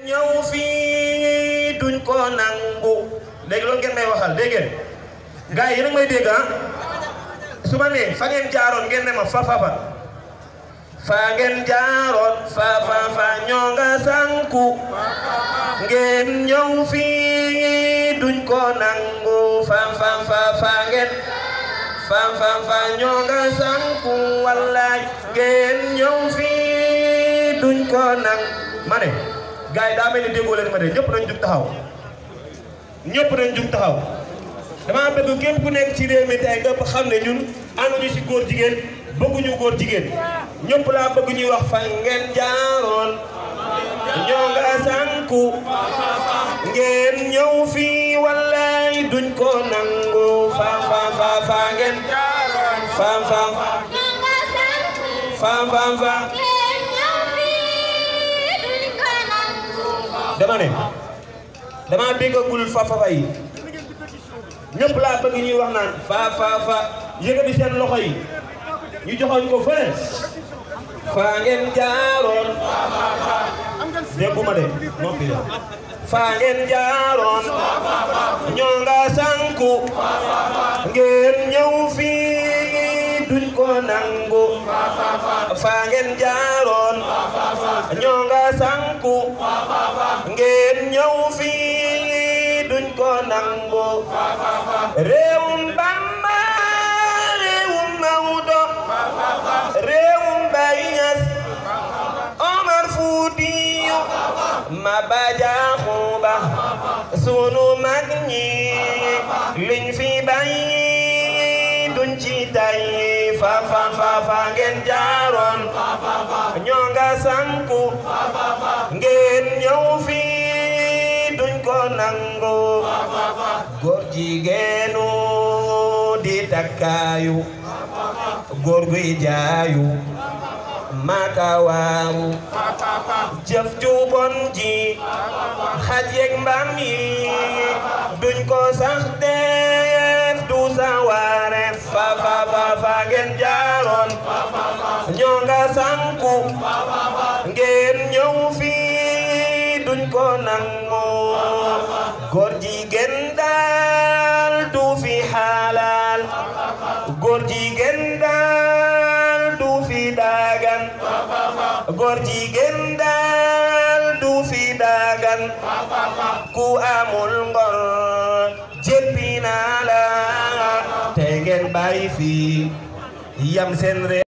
ñëw fii duñ ko nangu léegi loolu ngeen may waxal dégg ngeen gars yi yéen a ngi may dégg ah su ma nee fa ngeen jaaroon ngeen ne ma fa fa fa fa ngeen jaaroon fa fa fa ñoo nga sanku ngeen ñëw fii duñ ko nangu fa fa fa fa ngeen fa fa fa ñoo nga sanku wallaay ngeen ñëw fii duñ ko nangu ma ne gars yi daa mel ni déggoo leen ma de ñëpp nañ jug taxaw ñëpp nañ jug taxaw dama bëgg képp ku nekk ci réew mi tey nga xam ne ñun ànduñu ci góor jigéen bëgguñu góor jigéen ñëpp laa bëgg ñuy wax fa ngeen jaaroon ñoo nga sànku ngeen ñëw fii wallaay duñ ko nangu fa fa fa fa ngeen jaaroon fa fa fa fa fa dama ne dama déggagul fa fa fa yi ñëpp laa bëgg ñuy wax naan fa fa fa yëkkati seen loxo yi ñu joxoñ ko fële fa ngeen jaaroon dégguma de noppi de fa ngeen jaaroon ñoo nga sànku ngeen ñëw fii duñ ko nangu fa ngeen jaaroon ñoo nga sànku ngeen ñëw fii duñ ko nangu réewum Bamba réewum Maodo réewum Baye Niass Omar Foutiyou Maba Diakhou Ba sunu mag ñi liñ fi bàyyi duñ ci tay fa fa fa fa ngeen jaaroon ñoo nga sanku ngeen ñëw fii duñ ko nangu góor jigéenu di takkaayu góor guy jaayu makawaaru jëf ju bon ji xaj yeeg mbaam yi duñ ko sax def du sawaare fa fa fa fa ngeen jaaroon ñoo nga sanku ngeen ñëw fii duñ ko nangu góor jigéen daal du fi xalaal góor jigéen daal du fi dagan góor jigéen daal du fi dagan ku amul ngor jéppi naa la te ngeen bàyyi fi yam seen